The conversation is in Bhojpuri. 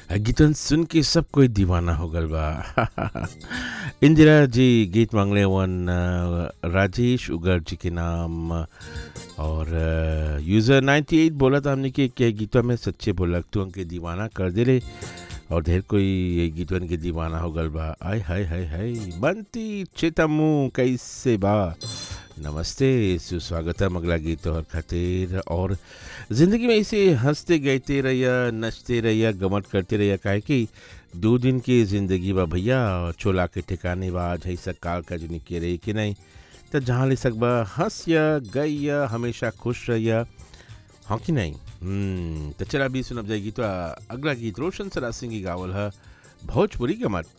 गीतन सुन के सब कोई दीवाना हो गल बा इंदिरा जी गीत मांगले वन अ, राजेश उगर जी के नाम और अ, यूज़र 98 बोला था हमने कि क्या गीतों में सच्चे बोला तू हमके दीवाना कर दे ले और ढेर कोई ये गीतवन के दीवाना हो गल बा आय हाय हाय हाय बनती चितमू कैसे बा नमस्ते सुस्वागतम अगला गीत और खातिर और ज़िंदगी में ऐसे हंसते गाते रहिया नचते रहिया गमत करते रहिया काहे कि दो दिन की ज़िंदगी बा भैया चोला के ठिकाने बा आज ऐसा काल का जनी के रही कि नहीं तो जहाँ ले सकबा हंस या गैया हमेशा खुश रहिया हाँ कि नहीं हम्म, तो चला भी सुनब जाएगी तो अगला गीत रोशन सरा सिंह की गावल है भोजपुरी गमत